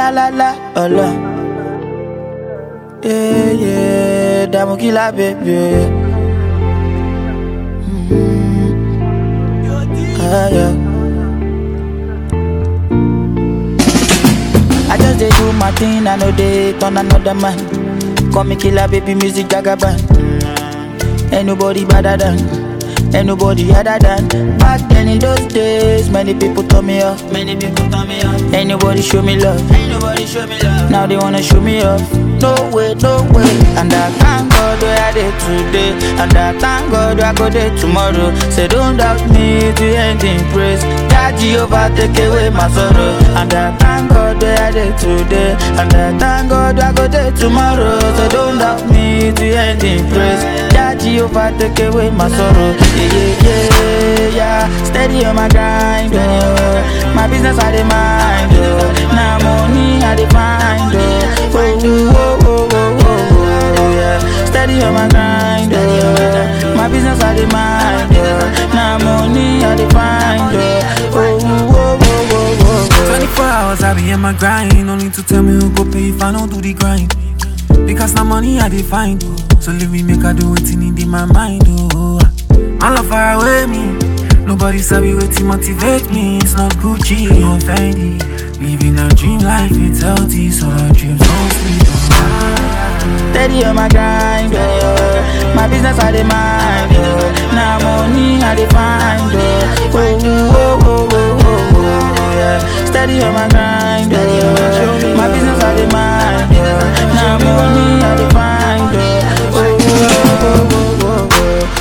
la la la, ọlọ. Yeah, yeah, dààmú kí la bèbè. Ah, yeah. I just dey do my thing, I know they turn another man. Call me killer, baby, music jagaban. Ain't nobody better than, ain't nobody other than. Back then in those days, many people turn me off. Many people turn me off. Ain't nobody show me love. Ain't nobody show me love. Now they wanna show me off. No way, no way. And I thank God where I did today. And I thank God where I go there tomorrow. Say don't doubt me to end in praise. That Jehovah take away my sorrow. And I thank God where I did today. And I thank God where I go there tomorrow. So don't doubt me to end in praise. That Jehovah take away my sorrow. Yeah, yeah, yeah, yeah. Steady on my grind, oh. My business I dey mind, oh. Now money I dey find, oh. Oh, oh, oh, oh, oh, oh, yeah. Steady on my grind, oh. My business I dey mind, oh. Now money I dey find, oh. Oh, oh, oh, oh, oh, oh. 24 hours I be in my grind. No need to tell me who go pay if I don't do the grind. Because na money I dey find. Oh. So leave me make I do wetin in my mind. Oh. My love far away me. Nobody sabi wetin motivate me. It's not Gucci or Fendi. Living a dream life, it's healthy, so our dreams don't sleep. Oh. Steady on my grind, oh. My business I dey mind, oh. Now money I dey find, oh. Oh, oh, oh, oh, oh, oh, yeah. Steady on my grind, oh. My business I dey mind, oh. Now money I dey find, oh. Oh, oh, oh, oh, oh,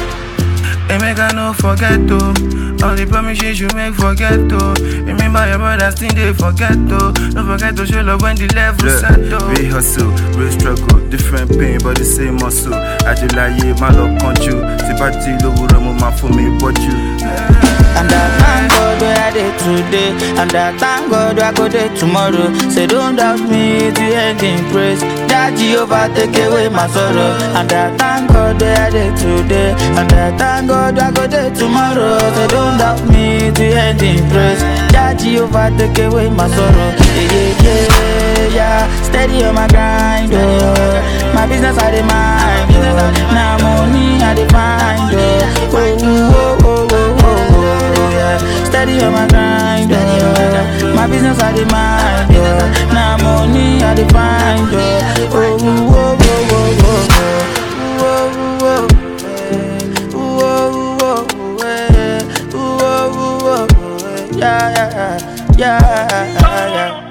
oh. Hey, make I no forget to All the promises you make forget to Remember your brothers thing they forget to Don't forget to show love when the level set to Real hustle, real struggle, different pain but the same muscle. Ajilaye, my love control. Tipati lówùrọ̀ mo máa fún mi bọ́jú. And I thank God where I did today. And I thank God where I go there tomorrow. Say don't doubt me to end in praise. That Jehovah take away my sorrow. And I thank God where I did today. And I thank God where I go there tomorrow. Say don't doubt me to end in praise. That Jehovah take away my sorrow. Yeah, yeah, yeah, yeah. Steady on my grind, oh. My business I dey mind, oh. Now money I dey find, oh. Oh, oh, oh, oh, oh, oh, yeah. Steady on my grind, oh. My business I dey mind, oh. Now money I dey find, oh. Oh, oh, oh, oh, oh, oh. Oh, oh, oh, eh. Oh, oh, oh, eh. Oh, oh, oh, oh, eh. Yeah, yeah, yeah, yeah, yeah.